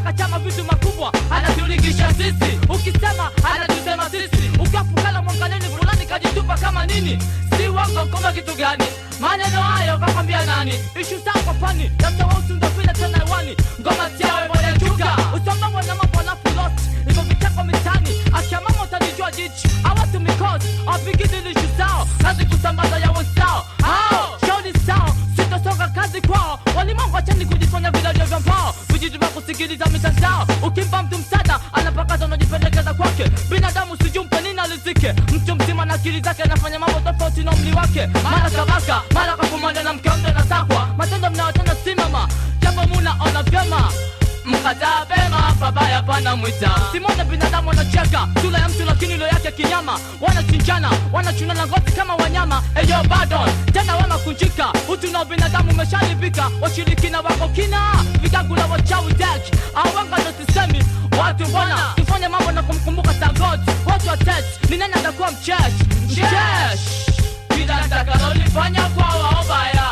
anataka chama vitu makubwa anatulingisha sisi ukisema anatusema sisi ukafukala mwangaleni fulani kajitupa kama nini si wango koma kitu gani maneno hayo kakwambia nani ishu saa kwa pani labda wausundafile tena hewani ngoma tiawe moja chuka usombawa na mambo alafu lost hivyo vitako mitani akiamama utanijua jichi awatu mikosi apigidilishu sao kazi kusambaza ya wenzao hao shauri sao sitosonga kazi kwao walimwengu wachani kujifanya viladio vya mbao vijiji vya kusikiliza mitandao ukimpa mtu msada anapakaza unajipendekeza kwake binadamu sijumpe nini alizike mtu mzima na akili zake anafanya mambo tofauti na umri wake mara kabaka mara kakumana na mkeonde na takwa matendo mnayotenda simama japo munaona vyema mkataa pema babaya pana mwita simona binadamu wanacheka sura ya mtu lakini ilo yake kinyama wanachinjana wanachunana ngozi kama wanyama eyo badon tena wamakunjika utu na binadamu umeshalibika washirikina wako kina vigagula wachawi dek awanga ndo sisemi watu mbona tufanye mambo na kumkumbuka sagot watu watet ni nani atakuwa mchesh mchesh kila ntakalolifanya kwa waobaya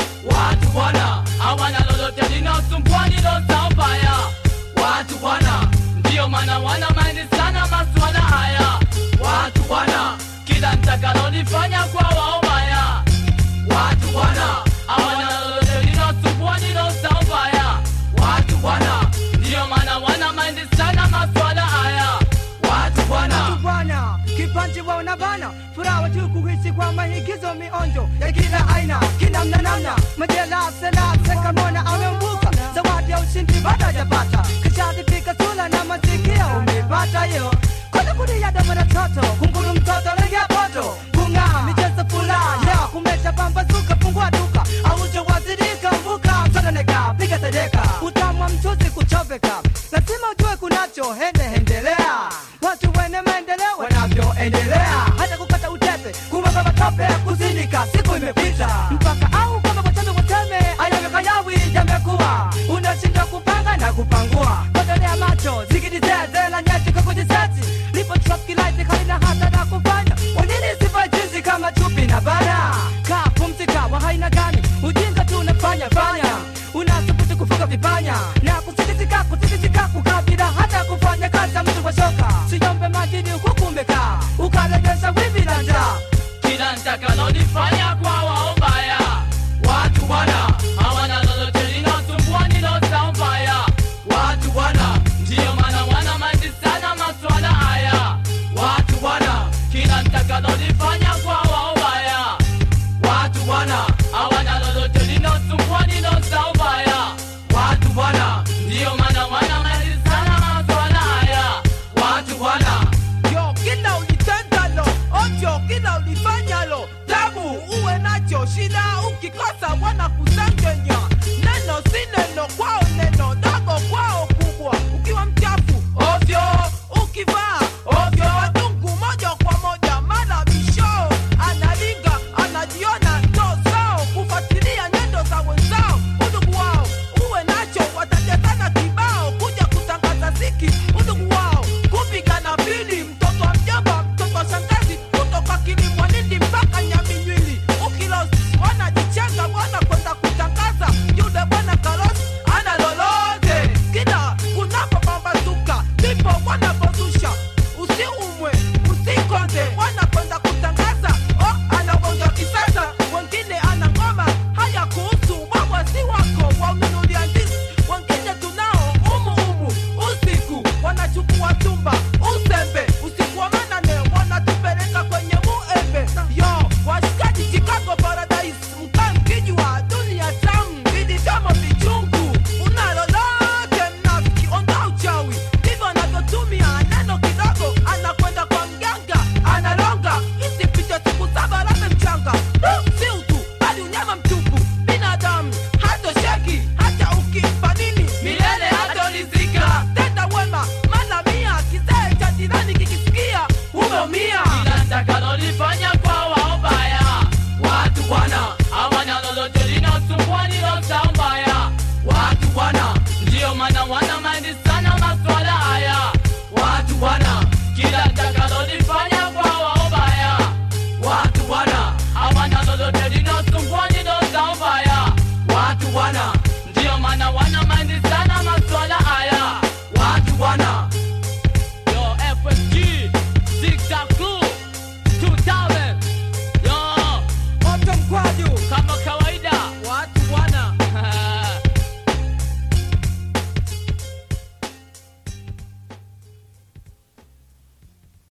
watu bwana hawana lolote linaosumbua nilosao mbaya watu bwana ndiyo maana wana maini sana maswala haya watu bwana kila ntakalolifanya kwa waobaya watu bwana hawana lolote linaosumbua nilosao mbaya watu bwana ndiyo maana wana maini sana maswala haya watu bwana bwana kipanji waona bana furaha tu kuhisi kwa maigizo mionjo ya kila aina kinamna namna majela selase kamona amembuka zawadi ya ushindi bado hajapata kishadipika sula na masikia umepata hiyo kole kulia dama na toto kunguru mtoto legea poto kung'aa michezo furaha ya kumesha pambazuka fungua duka aujo wazirika mvuka msononeka piga sedeka utamwa mchuzi kuchoveka lazima ujue kunacho hende hendelea watu wene maendeleo wanavyoendelea hata kukata utepe kumwaga matope kuzindika siku imepita mpaka au kwamba wateme wateme ayavyokayawi yamekuwa unashindwa kupanga na kupangua kodolea macho zikidizezela nyeti kwa kujiseti lipo trafkilaiti halina hata na kufanya wanini sifa jinsi kama chupi na bana kaa pumzika wa haina gani ujinga tu unafanya fanya unasubutu kufuga vipanya na kusikisika kusikisika kukabila hata kufanya kazi ya mtu kwa shoka siyombe madini huku umekaa ukalegesha wivi na njaa kila ntakalolifanya kwa waombaya watu bwana hawana lolote linaosumbua nilosao mbaya watu bwana ndiyo maana wana maindi sana maswala haya watu bwana kila ntakalolifanya kwa waombaya watu bwana hawana lolote linaosumbua nilosao mbaya watu bwana ndiyo maana wana maindi sana maswala haya watu bwana yo kila ulitendalo ovyo kila ulifanyalo tabu uwe nacho shida ukikosa wana kusengenya